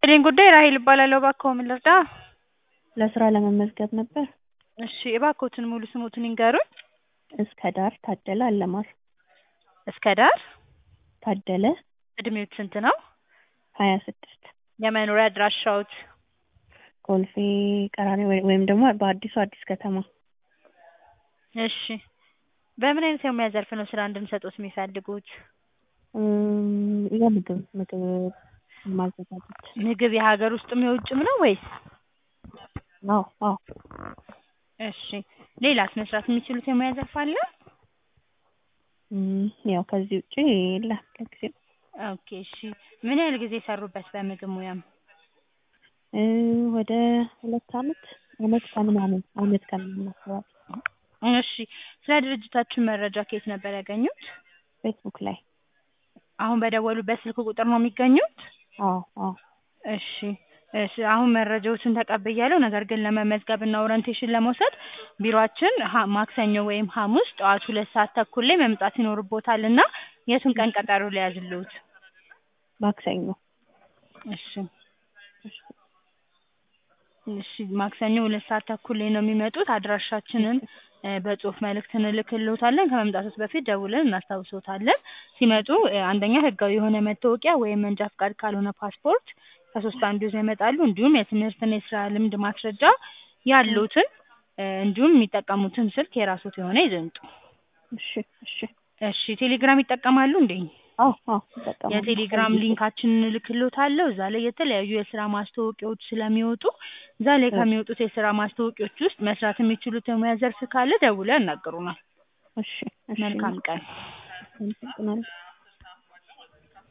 ይስጥልኝ ጉዳይ ራሔል እባላለሁ። እባክዎ ምን ልርዳ? ለስራ ለመመዝገብ ነበር። እሺ እባክዎትን ሙሉ ስምዎትን ይንገሩኝ? እስከዳር ታደለ አለማር። እስከዳር ታደለ እድሜዎት ስንት ነው? ሀያ ስድስት የመኖሪያ አድራሻዎት? ኮልፌ ቀራኒ ወይም ደግሞ በአዲሱ አዲስ ከተማ። እሺ በምን አይነት የሙያ ዘርፍ ነው ስራ እንድንሰጥዎት የሚፈልጉት? እም የምግብ ምግብ ማዘጋጀት። ምግብ የሀገር ውስጥም የውጭም ነው ወይስ? አዎ አዎ እሺ ሌላስ መስራት የሚችሉት የሙያ ዘርፍ አለ? እም ያው ከዚህ ውጪ የለም ለጊዜው። ኦኬ እሺ ምን ያህል ጊዜ ሰሩበት በምግብ ሙያም? እ ወደ ሁለት አመት አመት ከምናምን አመት ከምናምን አካባቢ። እሺ ስለ ድርጅታችን መረጃ ከየት ነበር ያገኙት? ፌስቡክ ላይ። አሁን በደወሉበት ስልክ ቁጥር ነው የሚገኙት? አዎ አዎ እሺ እሺ አሁን መረጃዎችን ተቀብያለሁ። ነገር ግን ለመመዝገብ እና ኦሪንቴሽን ለመውሰድ ቢሮአችን ሀ ማክሰኞ ወይም ሐሙስ ጠዋት ሁለት ሰዓት ተኩል ላይ መምጣት ይኖርብዎታል እና የቱን ቀን ቀጠሮ ልያዝልዎት? ማክሰኞ። እሺ እሺ ማክሰኞ ሁለት ሰዓት ተኩል ላይ ነው የሚመጡት። አድራሻችንን እ በጽሁፍ መልእክት እንልክልዎታለን። ከመምጣትዎት በፊት ደውለን እናስታውስዎታለን። ሲመጡ እ አንደኛ ህጋዊ የሆነ መታወቂያ ወይም መንጃ ፍቃድ ካልሆነ ፓስፖርት ከሶስት አንዱ ይዘው ይመጣሉ። እንዲሁም የትምህርትና የስራ ልምድ ማስረጃ ያሉትን እ እንዲሁም የሚጠቀሙትን ስልክ የራስዎት የሆነ ይዘው ይምጡ። እሺ እሺ እሺ ቴሌግራም ይጠቀማሉ እንዴ? አዎ አዎ እጠቀማለሁ። የቴሌግራም ሊንካችንን እልክልዎታለሁ። እዛ ላይ የተለያዩ የስራ ማስታወቂያዎች ስለሚወጡ እዛ ላይ ከሚወጡት የስራ ማስታወቂያዎች ውስጥ መስራት የሚችሉት የሙያ ዘርፍ ካለ ደውለው ያናግሩናል። እሺ እሺ መልካም ቀን። አመሰግናለሁ።